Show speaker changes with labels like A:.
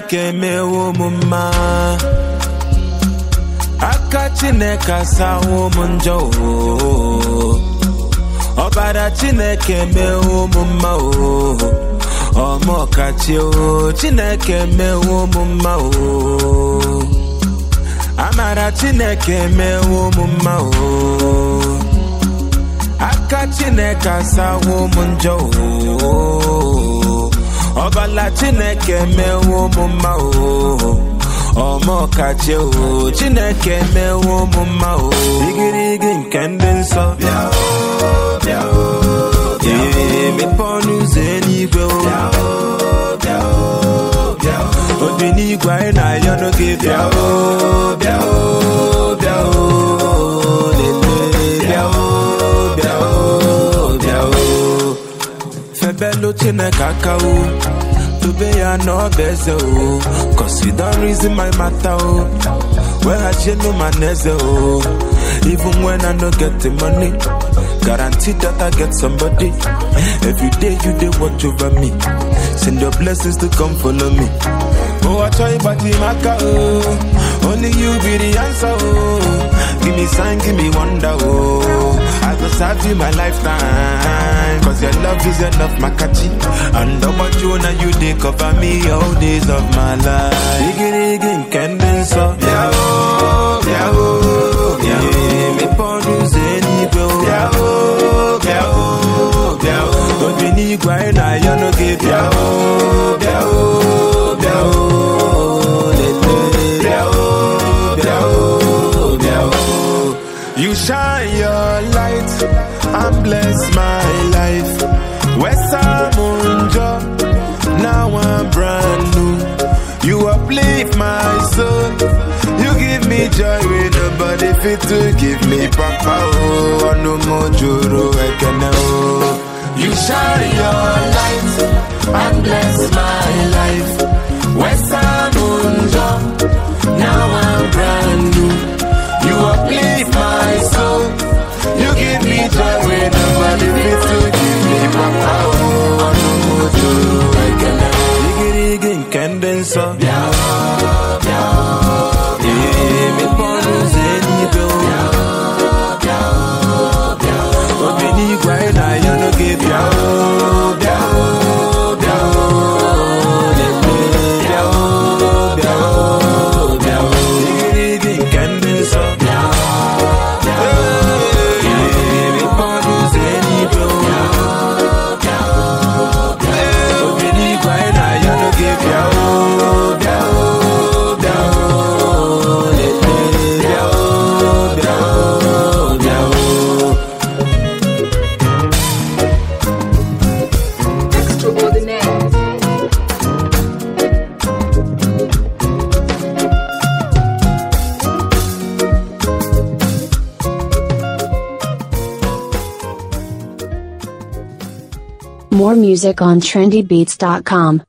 A: chineke mewo m mma aka chineke asawo m njọ oo. ọbara chineke mewo m mma o ọmọkachi o chineke mewo m mma o amara chineke mewo m mma o aka chineke asawo m njọ o ọbala chineke mewo m mma o ọmọkachi o chineke mewo m mma o igirigi nke ndị nsọ bịa o bịa o ee mepe ọnụ ụzọ eluigwe o bịa o bịa o bịa o obi n'igwe anyị na-ayọ n'oge bịa o bịa o bịa o lele bịa o bịa o bịa o febelu chineke aka o dobe ya n'ọba eze o cause you don reason my matter o weghachienu ma na eze o even when i no get the money guarantee that i get somebody every day you dey watch over me send your blessings to come follow me oh achọ ịgbaji m aka o only you be the answer o give me sign give me wonder o i go serve you my lifetime cause your love is enough makachi and ọgbọjụ na you dey cover me all days of my life igirigi nke ndị nsọ bịa o bịa o bịa o mepe ọnụ ụzọ eluigwe o bịa o bịa o bịa o obi n'igwe anyị na-ayọ n'oge bịa o bịa o bịa o lele bịa o bịa o bịa o You shine your light and bless my life. Wesamunjo, now I'm brand new. You uplift my soul. You give me joy when nobody fit to give me papa oh no more joro ekene oh. You shine your light and bless my life. Wesamunjo, now I'm brand new. You uplift my soul. You give me joy when nobody fit to give me papa oh no more joro ekene. Igirigi nke ndị nsọ bịa bịa ee mepe ọnụ ụzọ eluigwe o obi n'igwe anyị na-ayọ n'oge bịa o bịa o bịa o lele bịa o bịa o bịa o igirigi nke ndị nsọ bịa ee mepe ọnụ ụzọ eluigwe o obi n'igwe anyị na-ayọ n'oge bịa o bịa o bịa o lele bịa o bịa o bịa o
B: Extraordinaire.
C: More music on trendybeats.com.